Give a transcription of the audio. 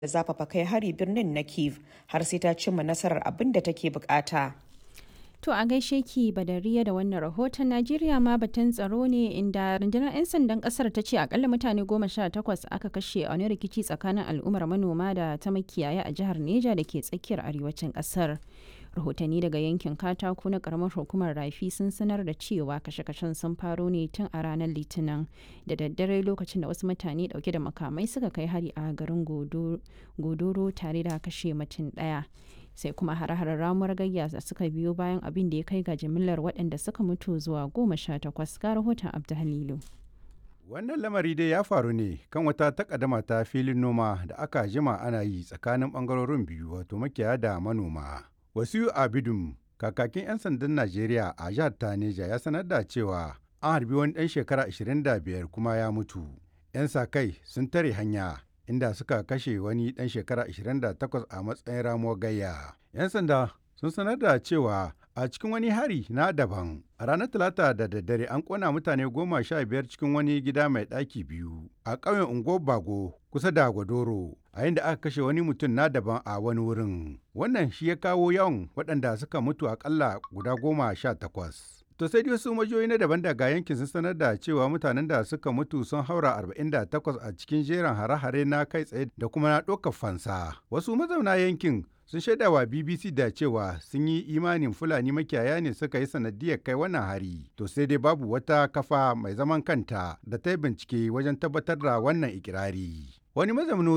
da zafafa kai hari birnin na kiev har sai ta cimma nasarar abin da take bukata To a gaishe ki badariya da wannan rahoton Najeriya ma batun tsaro ne inda rundunar 'yan sandan kasar ta ce akalla mutane goma sha takwas aka kashe a wani rikici tsakanin al'ummar manoma da ta makiyaya a jihar Neja da ke tsakiyar arewacin kasar. Rahotanni daga yankin katako na karamar hukumar rafi sun sanar da cewa kashe-kashen sun faro ne tun a ranar litinin da daddare lokacin da wasu mutane dauke da makamai suka kai hari a garin godoro tare da kashe mutum daya. sai kuma hare-haren ramuwar gayya da suka biyo bayan abin da ya kai ga jimillar waɗanda suka mutu zuwa goma sha takwas ga rahoton abdulhalilu wannan lamari dai ya faru ne kan wata takaddama ta filin noma da aka jima ana yi tsakanin bangarorin biyu wato makiyaya da manoma wasu abidum kakakin 'yan sandan najeriya a jihar taneja ya sanar da cewa an harbi wani ɗan shekara 25 kuma ya mutu 'yan sa kai sun tare hanya inda suka kashe wani ɗan shekara 28 a matsayin ramuwar gayya. 'Yan sanda sun sanar da cewa a cikin wani hari na daban a ranar talata da daddare an kona mutane goma sha biyar cikin wani gida mai ɗaki biyu a ƙauyen ungo bago kusa da gwadoro a yadda aka kashe wani mutum na daban a wani wurin wannan shi ya kawo yawan waɗanda suka mutu akalla guda goma sha takwas To sai dai wasu majiyoyi na daban daga yankin sun sanar da cewa mutanen da suka mutu sun haura 48 a cikin jerin hare-hare na kai tsaye da kuma na ɗaukar fansa. Wasu mazauna yankin sun shaida wa BBC da cewa sun yi imanin Fulani makiyaya ne suka yi sanadiyar kai wannan hari. To sai dai babu wata kafa mai zaman kanta da ta yi bincike wajen tabbatar da wannan ikirari. Wani mazaunin